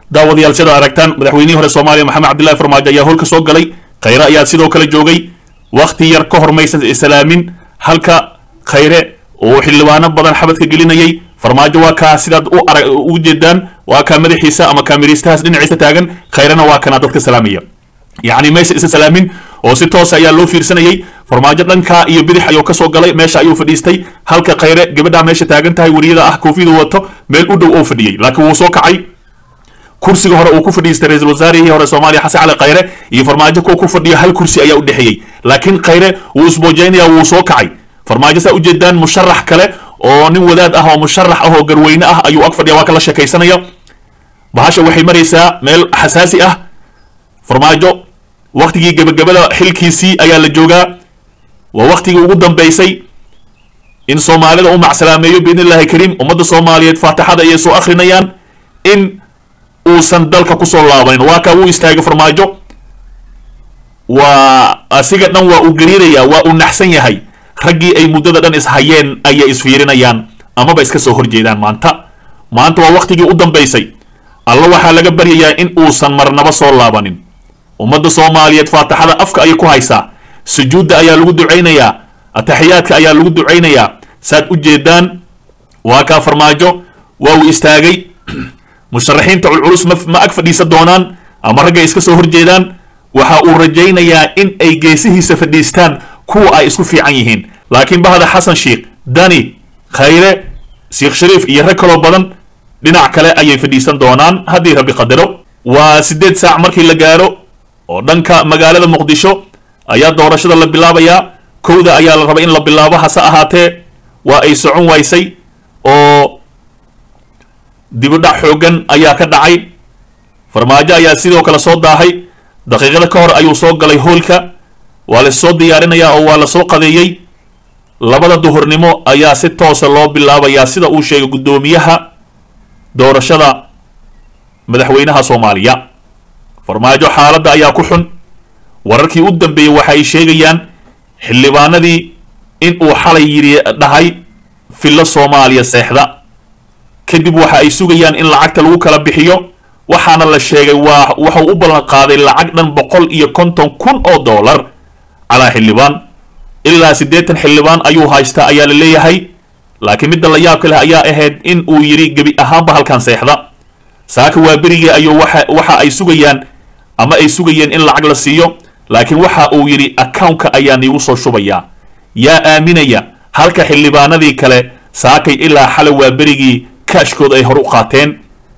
daawadayaal sida aragtaan madaxweynihii hore soomaaliya maxamed cabdillahi farmaajo ayaa howlka soo galay khayre ayaa sidoo kale joogay wakhti yar ka hor maysan islaamin halka khayre oo xildhibaano badan xabadka gelinayay farmaajo waa kaa sidaad u arag u jeedaan waa kaa madaxiisa ama kaamiriistahaas dhinaciisa taagan khayrena waa kana dadka salaamaya yacni meesha isa salaamin oo si toosa ayaa loo fiirsanayay farmaajo dhankaa iyo bidix ayuu kasoo galay meesha ayuu fadhiistay halka khayre gabadhaa meesha taagan tahay wariyada ah koofiyadu wato meel u dhow oo fadhiyey laakiin wuu soo kacay kursiga hore uu ku fadhiistay ra-iisul wasaarihii hore soomaaliya xasan cali khayre iyo farmaajo kuwa ku fadhiyo hal kursi ayaa u dhexeeyey laakiin khayre wuu isboojaynaya wuu soo kacay farmaajo saa ujeedaan musharax kale oo nin wadaad ah oo musharax ah oo garweyne ah ayuu ag fadhiya waa kala sheekaysanaya bahasha waxay maraysaa meel xasaasi ah farmaajo waktigii gebagabada xilkiisii ayaa la joogaa waa waktigii ugu dambeysay in soomaalida u macsalaameeyo biidn illahi kariim ummadda soomaaliyeed faatixada ayay soo akrinayaan in uusan dalka kusoo laabanin waa kaa wuu istaagay farmaajo waa asiga dhan waa uu gariiraya waa uu naxsan yahay raggii ay muddada dhan ishayeen ayay isfiirinayaan amaba iska soo horjeedaan maanta maanta waa waktigii u dambeysay alla waxaa laga baryayaa in uusan marnaba soo laabanin ummadda soomaaliyeed faatixada afka ayay ku haysaa sujuudda ayaa lagu ducaynayaa ataxiyaadka ayaa lagu ducaynayaa saad u jeedaan waa kaa farmaajo waa uu istaagay musharaxiinta culculus ma ma ag fadhiisan doonaan ama raggay iska soo horjeedaan waxa uu rajaynayaa in ay geesihiisa fadhiistaan kuwa ay isku fiican yihiin laakiin bahda xasan sheikh dani khayre sheekh shariif iyo rag kaloo badan dhinac kale ayay fadhiisan doonaan haddii rabbi qadaro waa siddeed saac markii la gaaro oo dhanka magaalada muqdisho ayaa doorashada la bilaabayaa kowda ayaa la rabay in la bilaabo hase ahaatee waa ay socon waysay oo dibidhac xooggan ayaa ka dhacay farmaajo ayaa sidoo kale soo daahay daqiiqada ka hor ayuu soo galay hoolka waa la soo diyaarinayaa oo waa la soo qadeeyey labada duhurnimo ayaa si toosa loo bilaabayaa sida uu sheegay guddoomiyaha doorashada madaxweynaha soomaaliya farmaajo xaaladda ayaa ku xun wararkii u dambeeyey waxa ay sheegayaan xildhibaanadii in uu xalay yidhi dhahay fillo soomaaliya seexda kadib waxa ay sugayaan in lacagta lagu kala bixiyo waxaana la sheegay waa waxau u ballan qaaday lacag dhan boqol iyo konton kun oo dollar calaa xildhibaan ilaa siddeetan xildhibaan ayuu haystaa ayaa la leeyahay laakiin midda la yaabka leh ayaa ahayd in uu yidhi gebi ahaanba halkan seexda saaka waa berigii ayuu waxa waxa ay sugayaan ama ay sugayeen in lacag la siiyo laakiin waxa uu yidhi accountka ayaa niigu soo shubayaa yaa aaminaya halka xildhibaanadii kale saakay ilaa xale waa berigii kaashkooda ay hor u qaateen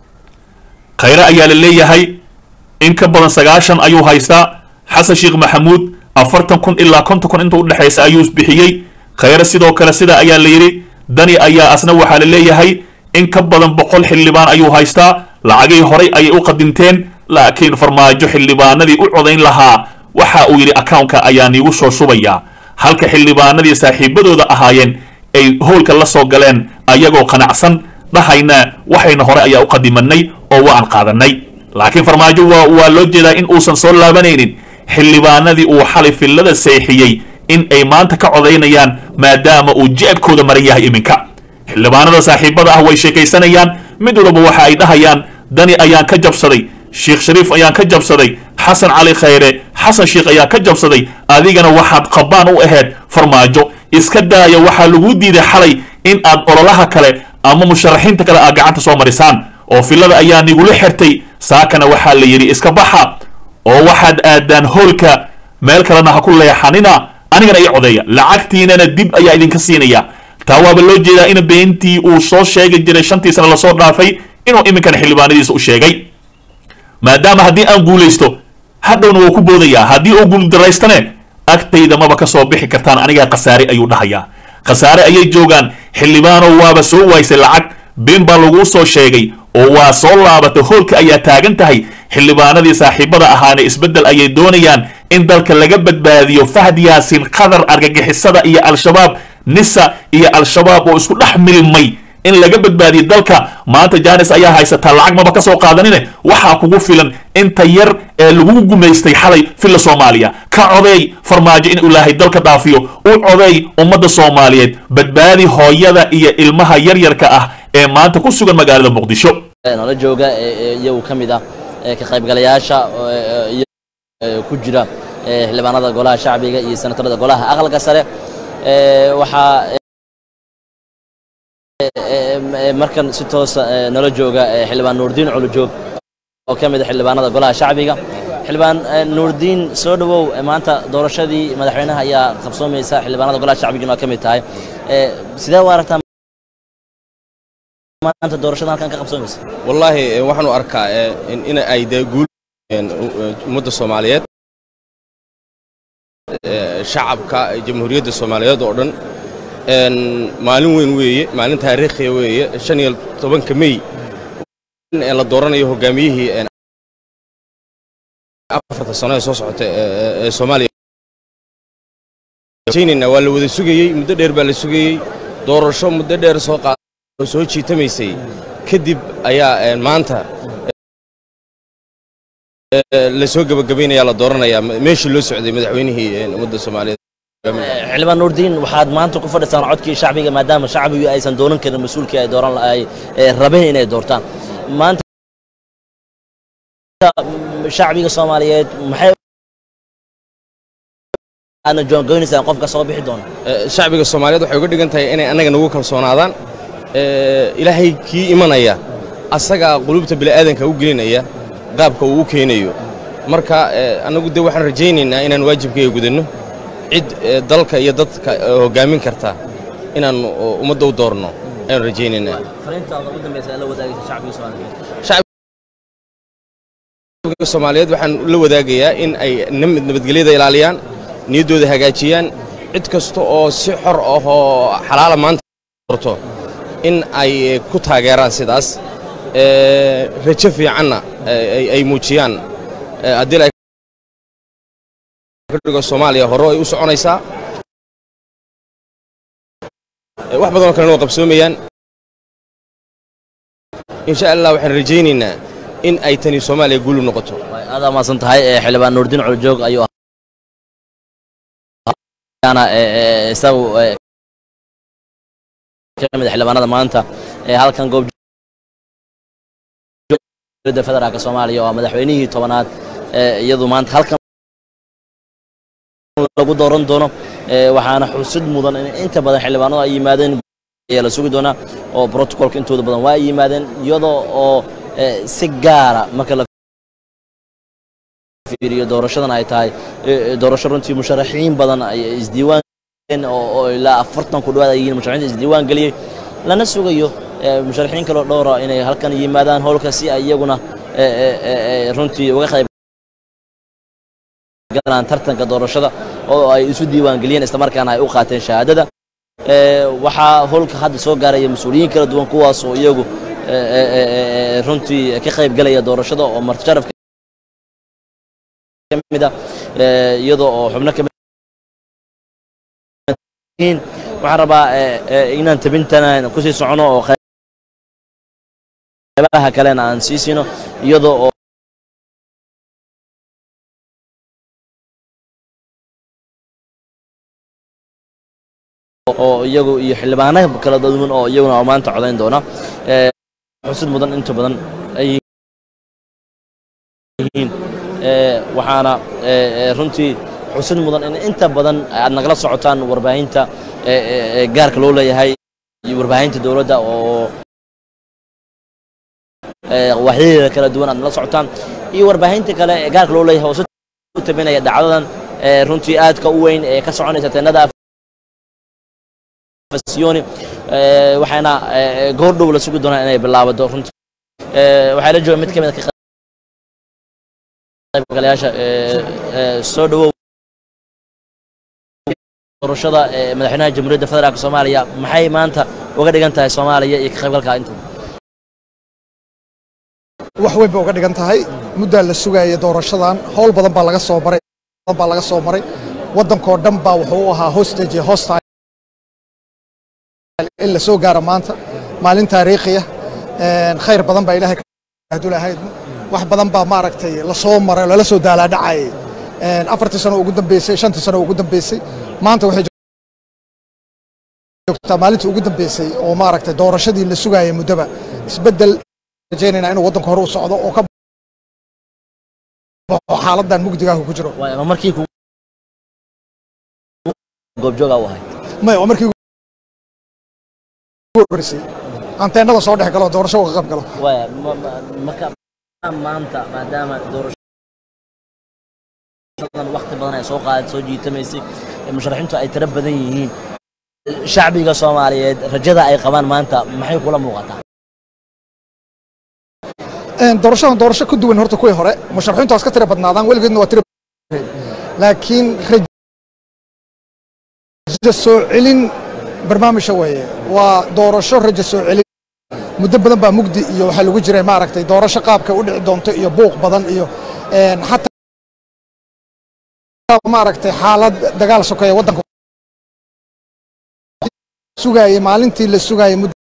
khayre ayaa la leeyahay in ka badan sagaashan ayuu haystaa xasan sheekh maxamuud afartan kun ilaa konton kun inta udhexaysa ayuu bixiyey khayre sidoo kale sidaa ayaa la yidhi dani ayaa asna waxaa la leeyahay in ka badan boqol xildhibaan ayuu haystaa lacagii horay ayay u qadinteen laakiin farmaajo xildhibaanadii u codayn lahaa waxa uu yidhi accountka ayaa niigu soo shubayaa halka xildhibaanadii saaxiibadooda ahaayeen ay howlka la soo galeen ayagoo qanacsan dhahayna waxayna hore ayaa u qadimanay oo waan qaadanay laakiin farmaajo waa waa loo jeedaa in uusan soo laabanaynin xildhibaanadii uu xalay fillada seexiyey in ay maanta ka codaynayaan maadaama uu jeebkooda maran yahay iminka xildhibaanada saaxiibada ah way sheekaysanayaan mid walba waxa ay dhahayaan dani ayaan ka jabsaday sheekh shariif ayaan ka jabsaday xasan cali khayre xasan sheekh ayaa ka jabsaday adigana waxaad qabaan u ahayd farmaajo iska daaya waxaa laguu diiday xalay in aad ololaha kale ama musharaxiinta kale aad gacanta soo marisaan oo filada ayaa nigula xirtay saakana waxaa la yidhi iska baxa oo waxaad aadaan hoolka meel kalena ha ku leexanina anigana ii codeeya lacagtiinana dib ayaa idinka siinaya taa waaba loo jeedaa in beentii uu soo sheegi jiray shantii sana lasoo dhaafay inuu iminkana xildhibaanadiisa u sheegay maadaama haddii aan guulaysto hadhowna wuu ku boodayaa haddii uu guuldaraystane agtayda maba ka soo bixi kartaan anigaa khasaare ayuu dhahayaa khasaare ayay joogaan xildhibaanow waaba soo waaysay lacag been baa laguu soo sheegay oo waa soo laabatay hoolka ayaa taagan tahay xildhibaanadii saaxiibada ahaana isbeddel ayay doonayaan in dalka laga badbaadiyo fahd yaasin qadar argagixisada iyo al-shabaab nisa iyo al-shabaab oo isku dhex milmay in laga badbaadiyo dalka maanta janis ayaa haysataa lacag maba ka soo qaadanine waxaa kugu filan inta yar ee lagu gumaystay xalay filla soomaaliya ka codeey farmaajo in ilaahay dalka dhaafiyo u codeey ummadda soomaaliyeed badbaadi hooyada iyo ilmaha yaryarka ah ee maanta ku sugan magaalada muqdisho nala jooga iyagu ka mid ah ka qaybgalayaasha ku jira xildhibaanada golaha shacbiga iyo senatarada golaha aqalka sare waxaa markan si toosa nala jooga xildhibaan nuurdiin culujoog oo ka mid a xildhibaanada golaha shacbiga xildhibaan nuurdiin soo dhowow maanta doorashadii madaxweynaha ayaa qabsoomaysa xildhibaanada golaha shacbiguna waa ka mid tahay sidee u aragtaa maanta doorashada halkan ka qabsoomaysa wallaahi waxaan u arkaa in ay dee guul ummadda soomaaliyeed shacabka jamhuuriyadda soomaaliyeed oo dhan maalin weyn weeye maalin taariikhiya weeye shan iyo tobanka mey la dooranayo hogaamiyihii afarta sano ee soo socota ee soomaaliya jaynayna waa la wada sugayey muddo dheer baa la sugayey doorasho muddo dheer soo qaad oo soo jiitamaysay kadib ayaa maanta la soo gebagabaynayaa la dooranayaa meeshii loo socday madaxweynihii ummadda soomaaliyeed xildhibaan nuurdiin waxaad maanta ku fadhisaan codkii shacbiga maadaama shacbigu aysan dooran karin mas-uulkii ay dooran ay rabeen inay doortaan maanta shacbiga soomaaliyeed maxay aadna joongoynaysaan qofka soo bixi doona shacbiga soomaaliyeed waxay uga dhigan tahay inay annaga nagu kalsoonaadaan ilaahay kii imanaya asagaa qulubta bini'aadanka u gelinaya qaabka uu u keenayo marka annagu dee waxaan rajaynaynaa inaan waajibkayga gudanno cid dalka iyo dadka hoggaamin karta inaan ummadda u doorno ayaan rajaynaynaa shacbiga soomaaliyeed waxaan la wadaagayaa in ay nabadgelyada ilaaliyaan niyaddooda hagaajiyaan cid kasta oo si xor ah oo xalaala maanta doorto in ay ku taageeraan sidaas rajo fiicanna ay muujiyaan haddii dhigo soomaaliya hore ay u soconaysaa wax badanoo kalena waa qabsoomayaan insha allah waxaan rajaynaynaa in ay tani soomaaliya guulu noqoto aadaa maasan tahay xildhibaan nuurdiin culujoog ayuu isagu kamid xildhibaanada maanta ee halkan goob federaalka soomaaliya oo madaxweynihii tobanaad iyadu maanta halkan lagu dooran doono waxaana xusid mudan in inta badan xildhibaanadu ay yimaadeen ayaa la sugi doonaa oo brotocolka intooda badan waa ay yimaadeen iyadoo oo si gaara marka la fiiriyo doorashadan ay tahay doorasho runtii musharaxiin badan ay isdiiwaan oo ilaa afartan ku dhawaad ay yihiin musharaxiinta isdiiwaan geliyey lana sugayo musharaxiin kaloo dhowra inay halkan yimaadaan howlka si ay iyaguna runtii uga qayb galaan tartanka doorashada oo ay isu diiwaan geliyeen islamarkaana ay u qaateen shahaadada waxaa howlka hadda soo gaaraya mas-uuliyiin kala duwan kuwaas oo iyagu runtii ka qayb galaya doorashada oo martisharaf kamid ah iyadoo oo xubno kamid waxaan rabaa inaan tabintana kusii socono oo qaybaha kalena aan sii siino iyadoo oo oo iyagu iyo xildhibaano kala duwan oo iyaguna maanta codayn doona xusid mudan inta badan ay yihiin waxaana runtii xusid mudan in inta badan aad nagala socotaan warbaahinta gaarka loo leeyahay iyo warbaahinta dowladda oo waxyadeeda kala duwan aad nala socotaan iyo warbaahinta kale ee gaarka loo leeyahay oo si u tabinaya dhacdadan runtii aadka u weyn ee ka soconaysa teenada fasiyoni waxaana goor dhow la sugi doonaa inay bilaabado runtii waxaa la jooga mid ka mid a qaybgalayaasha soo dhowow doorashada madaxweynaha jamhuuriyadda federaalka soomaaliya maxay maanta uga dhigan tahay soomaaliya iyo ka qaybgalka inta wax weyn bay uga dhigan tahay muddaa la sugaya doorashadan howl badan baa laga soo maray baa laga soo maray waddankoo dhan baa wuxuu u ahaa hostage hostile in la soo gaaro maanta maalin taariikhiya khayr badan baa ilaahay hadulahayd wax badan baa maaragtay la soo maray lala soo daalaadhacayay afartii sano ugu dambeysay shantii sano ugu dambeysay maanta waxay joogtaa maalintii ugu dambeysay oo maaragtay doorashadii la sugaayay muddaba isbeddel rajaynaynaa inuu waddanka hore u socdo oo ka baxo xaaladan mugdigaahu ku jiro waay ma markii ku goobjooga u ahayd maya waa markii ugu horreysay anteenada soo dhex galo doorasho uga qayb galo waay ma- ma- marka maanta maadaama doorashadan waqti badan ay soo qaad soo jiitamaysay ee musharaxiintu ay tiro badan yihiin shacbiga soomaaliyeed rajada ay qabaan maanta maxay kula muuqataa Een, doorashadan doorasho ka duwan horta kuwii hore musharaxiintu waa iska tira badnaadaan weligeedna waa tira laakiin rajo soo celin barnaamijka weeye waa doorasho rajo soo celin muddo badan baa mugdi iyo waxaa lagu jiray maaragtay doorasho qaabka u dhici doonto iyo buuq badan iyo een, xataa maaragtay xaalad dagaal sokeeya waddanka sugaayey maalintii la sugaayey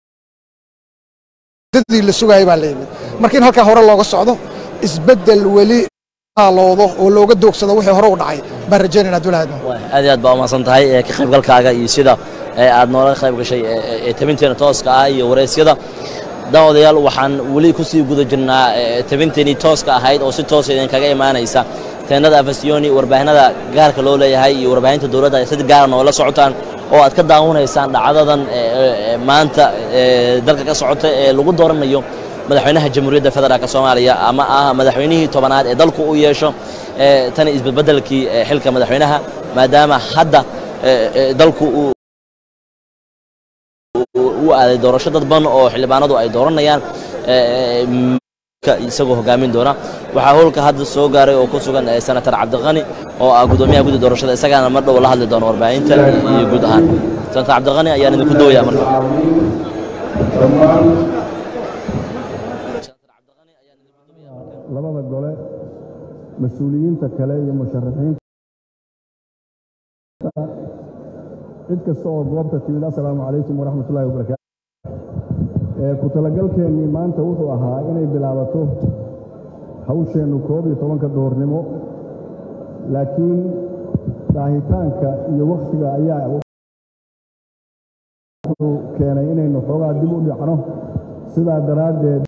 muddadii la sugaayey baa la yimid marka in halkaa hore looga socdo isbeddel weli haaloodo oo looga doogsado wixii hore u dhacay baan rajaynayna abdullahi admo Waay, aad iyo aad baa umahadsan tahay ee ka qaybgalkaaga iyo sida ee aad noola qayb gashay ee- ee ee tabinteena tooska ah iyo wareysyada daawadayaal waxaan weli ku sii guda jirnaa ee tabinteenii tooska ahayd oo si toosa idinkaga imaanaysa teennada afasiyoni warbaahinada gaarka loo leeyahay iyo warbaahinta dowladda ay si gaara noola socotaan oo aad ka daawanaysaan dhacdadan ee- ee- ee maanta ee dalka ka socota ee lagu dooranayo madaxweynaha jamhuuriyadda federaalk soomaaliya ama ah madaxweynihii tobanaad ee dalku u yeesho ee tani isbedbedelkii ee xilka madaxweynaha maadaama hadda ee, ee, dalku uu uu- uu aaday doorasho dadban oo xildhibaanadu ay dooranayaan ee, ka isagoo hogaamin doona waxaa howlka hadda soo gaaray oo ku sugan ee, senator cabdiqani oo ah gudoomiyaha guddi doorashada isagaana mar dhow la hadli doona warbaahinta iyo guud ahaan senator cabdiqani ayaan idinku dooyaa marka labada gole mas-uuliyiinta kale iyo musharaxiinta cid kasta oo goobta timid assalaamu calaykum waraxmat ullahi wabarakaatu ee ku talagalkeennii maanta wuxuu ahaa inay bilaabato hawsheennu koob iyo tobanka duhurnimo laakiin daahitaanka iyo wakhtiga ayaa wuxuu keenay inaynu xoogaa dib u dhicno sidaa daraaddeed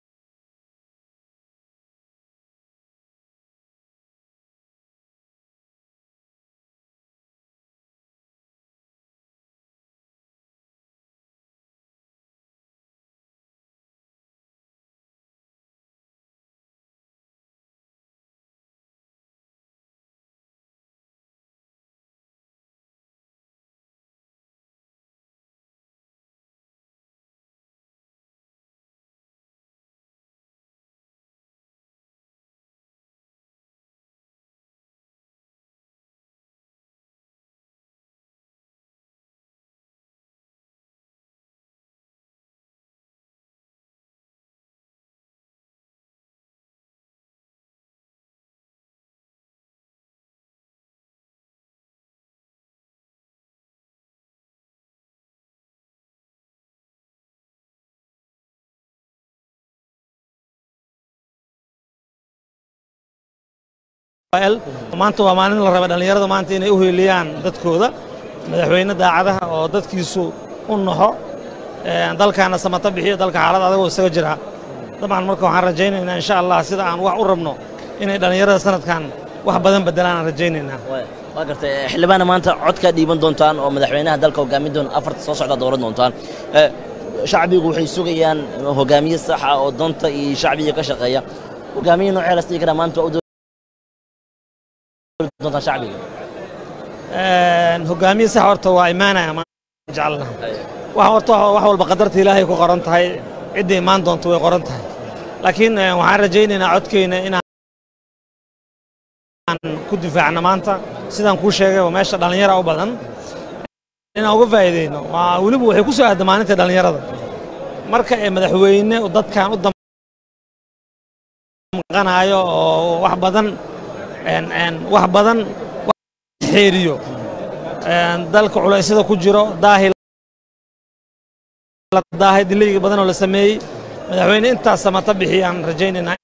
maanta waa maalin la raba dhallinyarada maanta inay u heeliyaan dadkooda madaxweyne daacadaha oo dadkiisu u naxo ee, dalkaana samata bixiyo dalka xaalad adagoo isaga jira dabcan marka waxaan rajaynaynaa insha allah sida aan wax u rabno inay dhallinyarada sanadkan wax badan bedelaan aan rajaynaynaa Waay, waa gartay eh, xildhibaana maanta codkaa dhiiban doontaan oo madaxweynaha dalka hogaamin doona afarta soo socda dooran doontaan Eh, shacbigu waxay sugayaan hogaamiye saxa oo danta iyo shacbiga ka shaqeeya hogaamiye noocee la sii karaa maanta waa u doori doontaan shacbiga Een, hogaamiye sax horta waa imaanaya ma jecelna wax horta wax walba qadarta ilaahay ku qoran tahay cidda imaan doonto way qoran tahay laakiin eh, waxaan rajaynaynaa codkeyna inaan ku difaacno maanta sidaan kuu sheegay waa meesha dhallinyara u badan inaan uga faa'iideyno waa weliba waxay ku soo aadda maalinta dhallinyarada marka ee madaxweyne uu dadkan u damqanayo oo wax badan een, een, wax badan xeeriyo Een, dalka culeysyada ku jiro daahi la daahay dilayga badan oo la sameeyey madaxweyne intaas samata bixiyaan rajaynaynaa